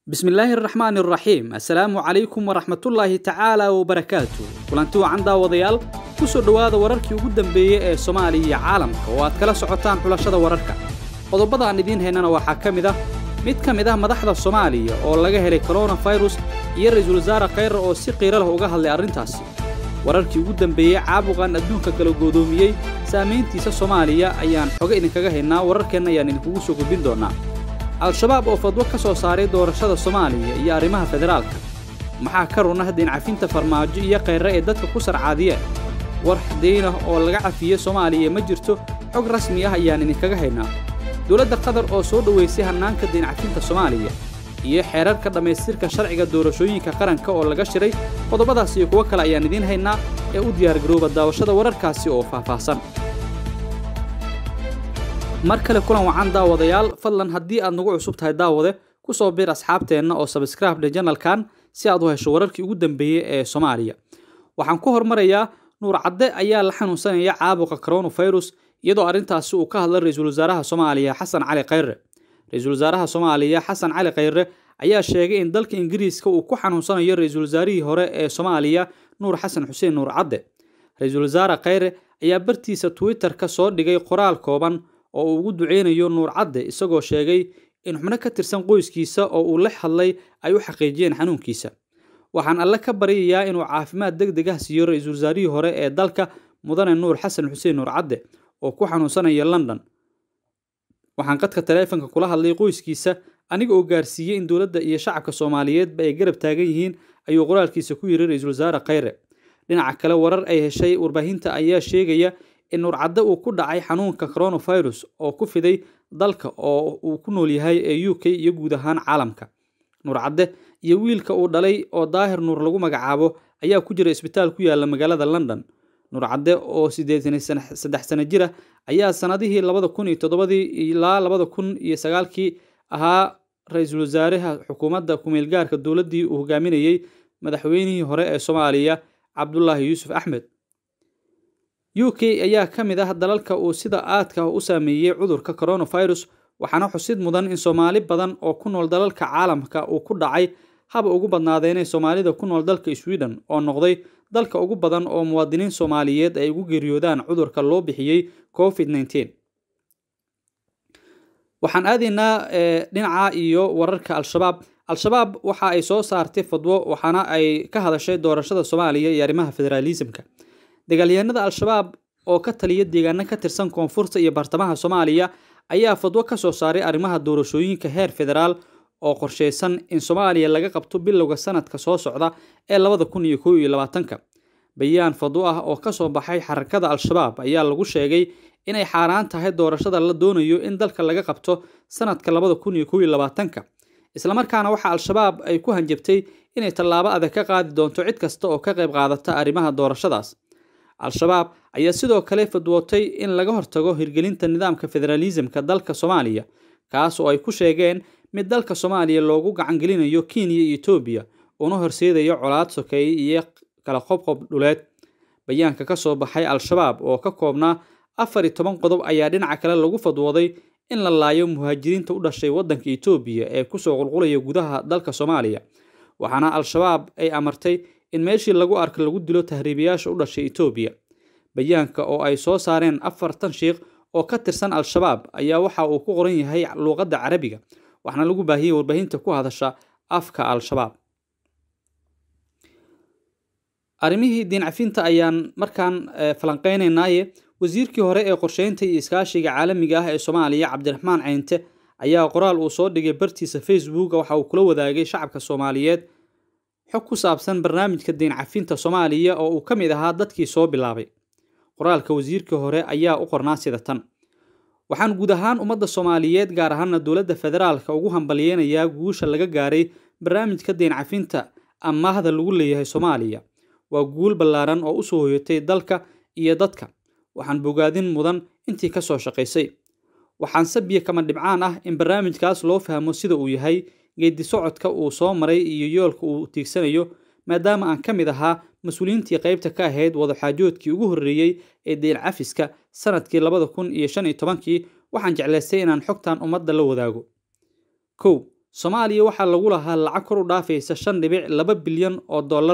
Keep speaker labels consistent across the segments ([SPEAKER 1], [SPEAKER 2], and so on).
[SPEAKER 1] bismillaahi araxmaani araxiim assalaamu calaykum waraxmatullaahi tacaala wabarakaatu kulanti wacan daawadayaal ku soo dhowaada wararkii ugu dambeeyey ee soomaaliya iyo caalamka oo aad kala socotaan xulashada wararka qodobada aan idiin haynana waxaa ka mid ah mid ka mid ah madaxda soomaaliya oo laga helay koronafirus iyo ra-iisul wasaare khayre oo si qiiro leh uga hadlay arrintaasi wararkii ugu dambeeyey caabuqan adduunka kala goodoomiyey saamayntiisa soomaaliya ayaan xoga idinkaga haynaa wararkeenna ayaan idinkugu soo gudbin doonnaa al-shabaab oo fadwo ka soo saaray doorashada soomaaliya iyo arrimaha federaalka maxaa ka run ah deencafinta farmaajo iyo khayre ee dadka ku sarcaadiyeen war daynah oo laga cafiyey soomaaliya ma jirto xog rasmi ah ayaan idinkaga haynaa dowladda qatar oo soo dhowaysay hannaanka deencafinta soomaaliya iyo xeerarka dhammaystirka sharciga doorashooyinka qaranka oo laga shiray qodobadaas iyo kuwo kale ayaan idiin haynaa ee u diyaargarooba daawashada wararkaasi oo faahfaahsan mar kale kulan wacan daawadayaal fadlan haddii aad nagu cusub tahay daawade ku soo biir asxaabteenna oo sabscribe janalkan si aad u hesho wararkii ugu dambeeyey ee soomaaliya waxaan ku hormarayaa nuur cadde ayaa la xanuunsanaya caabuqa coronafirus iyadoo arrintaasi uu ka hadlay ra-iisul wasaaraha soomaaliya xasan cali khayre ra-iisul wasaaraha soomaaliya xasan cali khayre ayaa sheegay in dalka ingiriiska uu ku xanuunsanayo ra-iisul wasaarihii hore ee soomaaliya nuur xasan xuseen nuur cadde ra-iisul wasaare khayre ayaa bartiisa twitter-ka soo dhigay qoraal kooban oo uu ugu duceynayo nuur cadde isagoo sheegay in xubno ka tirsan qoyskiisa oo uu la hadlay ay u xaqiijiyeen xanuunkiisa waxaan alle ka baryayaa inuu caafimaad deg deg ah siiyo ra-iisul wasaarihii hore ee dalka mudane nuur xasan xuseen nuur cadde oo ku xanuunsanaya london waxaan qadka taleefanka kula hadlay qoyskiisa aniga oo gaarsiiyey in dowladda iyo shacabka soomaaliyeedba ay garab taagan yihiin ayuu qoraalkiisa ku yiri ra-iisul wasaare khayre dhinaca kale warar ay heshay warbaahinta ayaa sheegaya in nuur cadde uu ku dhacay xanuunka coronafirus oo ku fiday dalka oo uu ku nool yahay ee u k iyo guud ahaan caalamka nuur cadde iyo wiilka uu dhalay oo daahir nuur lagu magacaabo ayaa ku jira isbitaal ku yaala magaalada london nuur cadde oo siddeetan saddex sano jir ah ayaa sanadihii labada kun iyo toddobadii ilaa labada kun iyo sagaalkii ahaa ra-iisul wasaaraha xukuumadda kumeelgaarka dowladdii uu hogaaminayey madaxweynihii hore ee soomaaliya cabdulaahi yuusuf axmed u k ayaa ka mid ah dalalka uu sida aadka u saameeyey cudurka coronafirus waxaana xusid mudan in soomaali badan oo ku nool dalalka caalamka uu ku dhacay haba ugu badnaadeenay soomaalida ku nool dalka sweden oo noqday dalka ugu badan oo muwaadiniin soomaaliyeed ay ugu geeriyoodaan cudurka loo bixiyey covid nteen waxaan aadaynaa dhinaca iyo wararka al-shabaab al-shabaab waxa ay soo saartay fadwo waxaana ay ka hadashay doorashada soomaaliya iyo arrimaha federaalisimka dagaalyahanada al-shabaab oo ka taliya deegaano ka tirsan koonfurta iyo bartamaha soomaaliya ayaa fadwo ka soo saaray arrimaha doorashooyinka heer federaal oo qorshaysan in soomaaliya laga qabto bilowga sanadka soo socda ee labada kun iyo kow iyo labaatanka bayaan fadwo ah oo ka soo baxay xarakada al-shabaab ayaa lagu sheegay inay xaaraan tahay doorashada la doonayo in dalka laga qabto sanadka labada kun iyo kow iyo labaatanka islamarkaana waxa al-shabaab ay ku hanjabtay inay tallaabo adag ka qaadi doonto cid kasta oo ka qayb qaadata arrimaha doorashadaas al-shabaab ayaa sidoo kale fadwootay in laga hortago hirgelinta nidaamka federaalisimka dalka soomaaliya kaas oo ay ku sheegeen mid dalka soomaaliya loogu gacangelinayo kenya iyo etoobiya una horseedayo colaad sokeeye iyo kala qobqob dhuleed bayaanka ka soo baxay al-shabaab oo ka koobnaa afar iyo toban qodob ayaa dhinaca kale lagu fadwooday in la laayo muhaajiriinta u dhashay waddanka etoobiya ee kusoo qulqulaya gudaha dalka soomaaliya waxaana al-shabaab ay amartay in meeshii lagu arko lagu dilo tahriibayaasha u dhashay etoobiya bayaanka oo ay soo saareen afartan shiikh oo ka tirsan al-shabaab ayaa waxa uu ku qoran yahay luuqadda carabiga waxaana lagu baahiyey warbaahinta ku hadasha afka al-shabaab arrimihii diincafinta ayaan markaan falanqeynaynaaye wasiirkii hore ee qorsheynta iyo iskaashiga caalamiga ah ee soomaaliya cabdiraxmaan ceynte ayaa qoraal uu soo dhigay bartiisa facebook waxa uu kula wadaagay shacabka soomaaliyeed xog ku saabsan barnaamijka diincafinta soomaaliya oo uu ka mid ahaa dadkii soo bilaabay qoraalka wasiirkii hore ayaa u qornaa sida tan waxaan guud ahaan ummadda soomaaliyeed gaar ahaana dowladda federaalka ugu hambalyeynayaa guusha laga gaaray barnaamijka diincafinta amaahda lagu leeyahay soomaaliya waa guul ballaaran oo usoo hoyatay dalka iyo dadka waxaan bogaadin mudan intii ka soo shaqaysay waxaan sabiya kama dhibcaan ah in barnaamijkaas loo fahmo sida uu yahay geedi socodka uu soo maray iyo yoolka uu tiigsanayo maadaama aan ka mid ahaa mas-uuliyiintii qaybta ka ahayd wadaxaajoodkii ugu horreeyey ee deen cafiska sanadkii labada kun iyo shan iyo tobankii waxaan jeclaystay inaan xogtan ummadda la wadaago kow soomaaliya waxaa lagu lahaa lacag kor u dhaafaysa shan dhibic laba bilyan oo dollar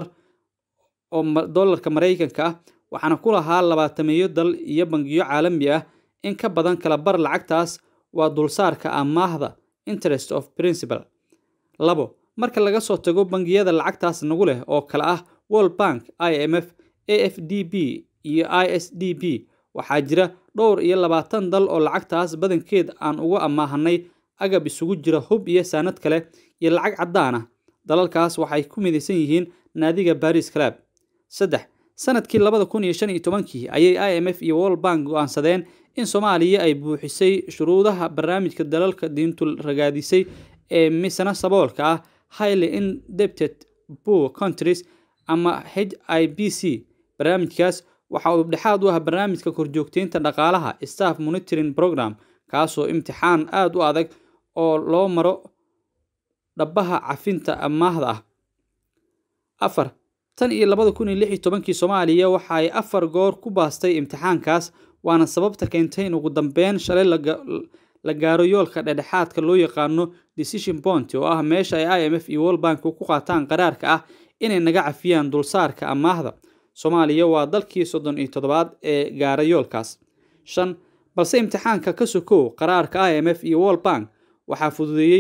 [SPEAKER 1] oo dollarka maraykanka ah waxaana ku lahaa labaatameeyo dal iyo bangiyo caalami ah in ka badan kala bar lacagtaas waa dulsaarka amaahda interest of principal labo marka laga soo tago bangiyada lacagtaas nagu leh oo kale ah world bank i m f a f d b iyo i s d b waxaa jira dhowr iyo labaatan dal oo lacagtaas badankeed aan uga amaahanay agab isugu jira hub iyo saanad kale iyo lacag caddaan ah dalalkaas waxay ku midaysan yihiin naadiga baris club saddex sanadkii labada kun iyo shan iyo tobankii ayay i m f iyo world bank go-aansadeen in soomaaliya ay buuxisay shuruudaha barnaamijka dalalka diintu ragaadisay ee misana saboolka ah highly indebted poor countries ama h i b c barnaamijkaas waxa uu dhexaad u ah barnaamijka korjoogteynta dhaqaalaha staff monitoring program kaasoo imtixaan aada u adag oo loo maro dhabaha cafinta amaahda ah afar tan iyo labada kun iyo lix iyo tobankii soomaaliya waxa ay afar goor ku baastay imtixaankaas waana sababta keentay in ugu dambeyn shalay la gaaro yoolka dhexdhexaadka loo yaqaano decision point oo ah meesha ay i m f iyo world bank ku qaataan qaraarka ah inay naga cafiyaan dulsaarka amaahda soomaaliya waa dalkii soddon iyo toddobaad ee gaara yoolkaas shan balse imtixaanka ka sokow qaraarka i m f iyo world bank waxaa fududeeyey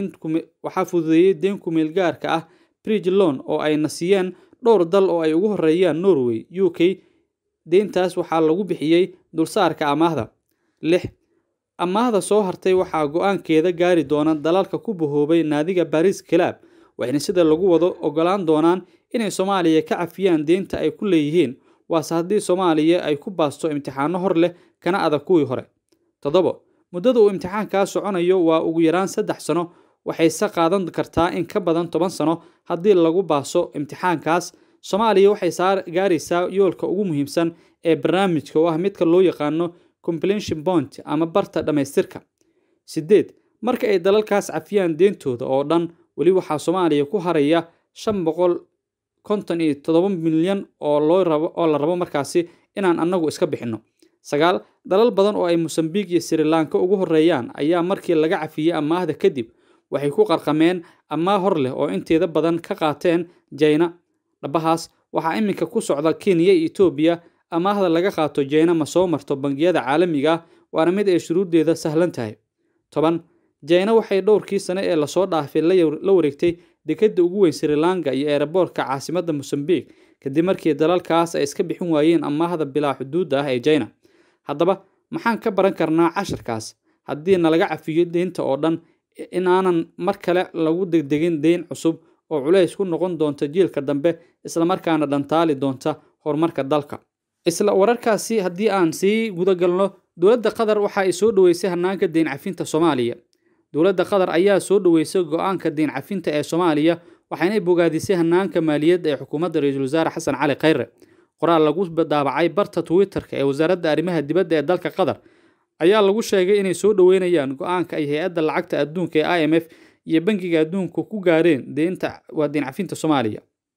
[SPEAKER 1] waxaa fududeeyey deen kumeelgaarka ah bridge loan oo ayna siiyeen dhowr dal oo ay ugu horeeyaan norway u k deyntaas waxaa lagu bixiyey dulsaarka amaahda lix amaahda soo hartay waxaa go-aankeeda gaari doona dalalka ku bahoobay naadiga baris club waxayna sida lagu wado ogolaan doonaan inay soomaaliya ka cafiyaan deynta ay ku leeyihiin waase haddii soomaaliya ay ku baasto imtixaano hor leh kana adag kuwii hore toddobo muddada uu imtixaankaa soconayo waa ugu yaraan saddex sano waxayse qaadan kartaa in ka badan toban sano haddii lagu baaso imtixaankaas soomaaliya waxay gaaraysaa yoolka ugu muhiimsan ee barnaamijka oo ah midka loo yaqaano completion bont ama barta dhammaystirka sideed marka ay dalalkaas cafiyaan deentooda oo dhan weli waxaa soomaaliya ku haraya shan boqol konton iyo toddoba milyan oo loo rabo oo la rabo markaasi inaan annagu iska bixinno sagaal dalal badan oo ay mosambiq iyo sri lanka ugu horeeyaan ayaa markii laga cafiyey amaahda kadib waxay ku qarqameen amaah hor leh oo inteeda badan ka qaateen jayna dhabahaas waxaa iminka ku socda kenya iyo etoobiya amaahda laga qaato jayna ma soo marto bangiyada caalamiga ah waana mid ay shuruuddeeda sahlan tahay toban jayna waxay dhowrkii sane ee lasoo dhaafay la wareegtay dekadda ugu weyn sri lanka iyo eeraboorka caasimadda mosambiq kadib markii dalalkaas ay iska bixin waayeen amaahda bilaa xuduudda ah ee jayna haddaba maxaan ka baran karnaa casharkaas haddii nalaga cafiyo deynta oo dhan inaanan mar kale lagu degdegin deyn cusub oo culays ku noqon doonta jiilka dambe islamarkaana dhantaali doonta horumarka dalka isla wararkaasi haddii aan sii gudagalno dowladda qatar waxa ay soo dhoweysay hanaanka deyn cafinta soomaaliya dowladda qatar ayaa soo dhoweysay go-aanka deyn cafinta ee soomaaliya waxaynay bogaadisay hanaanka maaliyadda ee xukuumadda ra-iisul wasaare xasan cali khayre qoraal lagu daabacay barta twitter-ka ee wasaaradda arrimaha dibadda ee dalka qatar ayaa lagu sheegay inay soo dhoweynayaan go-aanka ay hay-adda lacagta adduunka ee i m f iyo bangiga adduunka ku gaareen deynta waa deyn cafinta soomaaliya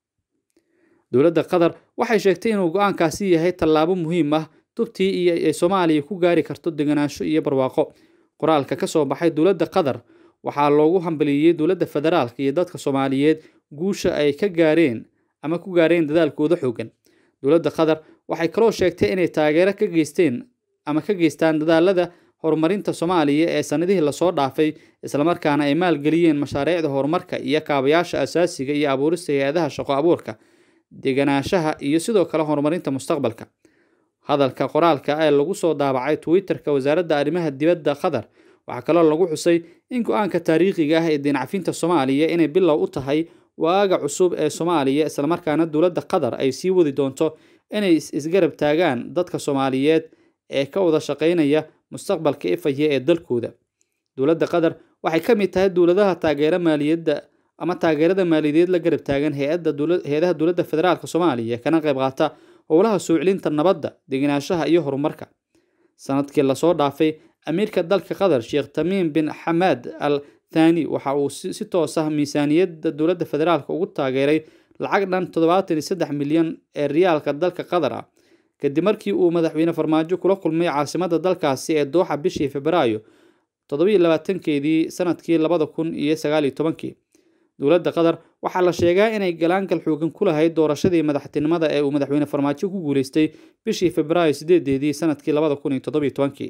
[SPEAKER 1] dowladda qatar waxay sheegtay inuu go-aankaasi yahay tallaabo muhiim ah tubtii iyo ay soomaaliya ku gaari karto deganaansho iyo barwaaqo qoraalka ka soo baxay dowladda qatar waxaa loogu hambaliyey dowladda federaalka iyo dadka soomaaliyeed guusha ay ka gaareen ama ku gaareen dadaalkooda xoogan dowladda qatar waxay kaloo sheegtay inay taageero ka geysteen ama ka geystaan dadaalada horumarinta soomaaliya ee sanadihii lasoo dhaafay islamarkaana ay maalgeliyeen mashaariicda horumarka iyo kaabayaasha asaasiga iyo abuurista hay-adaha shaqo abuurka deganaanshaha iyo sidoo kale horumarinta mustaqbalka hadalka qoraalka ee lagu soo daabacay twitter-ka wasaaradda arrimaha dibadda qatar waxaa kaloo lagu xusay in go-aanka taariikhiga ah ee deyn cafinta soomaaliya inay bilow u tahay waaga cusub ee soomaaliya islamarkaana dowladda qatar ay sii wadi doonto inay isgarab taagaan dadka soomaaliyeed ee ka wada shaqaynaya mustaqbalka ifaya ee dalkooda dowladda qatar waxay ka mid tahay dowladaha taageera maaliyadda ama taageerada maaliyadeed la garab taagan hay-adaha dowladda federaalk soomaaliya kana qayb qaata howlaha soo celinta nabadda degenaanshaha iyo horumarka sanadkii lasoo dhaafay amiirka dalka qatar sheekh tamiim bin xamaad al thani waxa uu si toos ah miisaaniyadda dowladda federaalk ugu taageeray lacag dhan toddobaatan iyo saddex milyan ee riyaalka dalka qatar ah kadib markii uu madaxweyne farmaajo kula kulmay caasimadda dalkaasi ee dooxa bishii febraayo toddobiyo labaatankeedii sanadkii labada kun iyo sagaaliyo tobankii dowladda qatar waxaa la sheegaa inay galaangal xoogan ku lahayd doorashadii madaxtinimada ee uu madaxweyne farmaajo ku guuleystay bishii februaayo sideedeedii sanadkii labada kun iyo toddobiyo tobankii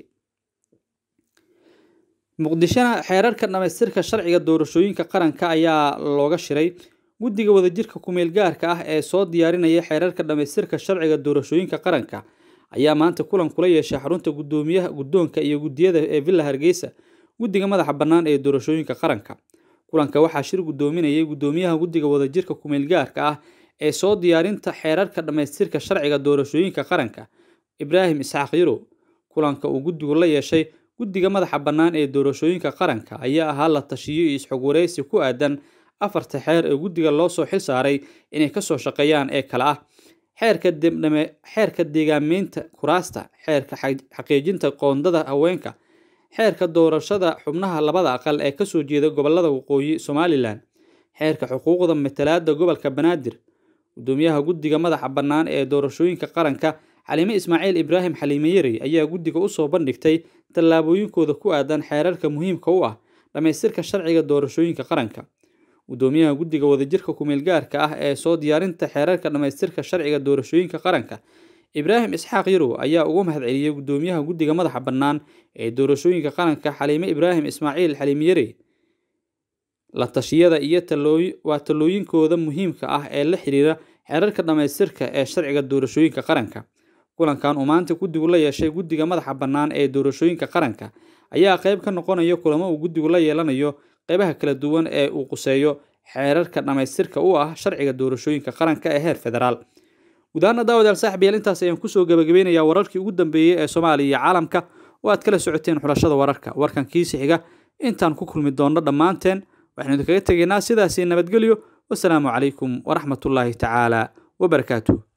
[SPEAKER 1] muqdishona xeerarka dhamaystirka sharciga doorashooyinka qaranka ayaa looga shiray guddiga wadajirka kumeel gaarka ah ee soo diyaarinaya xeerarka dhamaystirka sharciga doorashooyinka qaranka ayaa maanta kulan kula yeeshay xarunta gudoomiyaha guddoonka iyo guddiyada ee villa hargeysa guddiga madaxa bannaan ee doorashooyinka qaranka kulanka waxaa shir guddoominayay guddoomiyaha guddiga wadajirka kumeel gaarka ah ee soo diyaarinta xeerarka dhamaystirka sharciga doorashooyinka qaranka ibraahim isxaaq yarow kulanka uu guddigu la yeeshay guddiga madaxa bannaan ee doorashooyinka qaranka ayaa ahaa la tashiyo iyo isxogwareysi ku aadan afarta xeer ee guddiga loo soo xil saaray inay kasoo shaqeeyaan ee kale ah xeerka debdhame xeerka deegaameynta kuraasta xeerka xaqiijinta qoondada haweenka xeerka doorashada xubnaha labada aqal ee kasoo jeeda gobolada waqooyi somalilan xeerka xuquuqda matalaada gobolka banaadir gudoomiyaha guddiga madaxa bannaan ee doorashooyinka qaranka xaliime ismaaciil ibraahim xaliime yarey ayaa guddiga usoo bandhigtay tallaabooyinkooda ku aadan xeerarka muhiimka u ah dhammaystirka sharciga doorashooyinka qaranka gudoomiyaha guddiga wadajirka kumeel gaarka ah ee soo diyaarinta xeerarka dhammaystirka sharciga doorashooyinka qaranka ibraahim isxaaq yarow ayaa ugu mahadceliyey gudoomiyaha guddiga madaxa bannaan ee doorashooyinka qaranka xaliime ibraahim ismaaciil xaliime yarey la tashiyada iyo waa talooyinkooda muhiimka ah ee la xiriira xeerarka dhammaystirka ee sharciga doorashooyinka qaranka kulankan uu maanta guddigu la yeeshay guddiga madaxa bannaan ee doorashooyinka qaranka ayaa qayb ka noqonaya kulamo uu guddigu la yeelanayo qeybaha kala duwan ee uu quseeyo xeerarka dhammaystirka u ah sharciga doorashooyinka qaranka ee heer federaal gudahaana daawadaal saaxibayaal intaas ayaan kusoo gabagabeynayaa wararkii ugu dambeeyey ee soomaaliya iyo caalamka oo aad kala socoteen xulashada wararka warkan kiisi xiga intaan ku kulmi doonno dhammaanteen waxaynu idinkaga tegaynaa sidaasi nabadgelyo wasalaamu calaykum waraxmatullaahi tacaala wabarakaatuh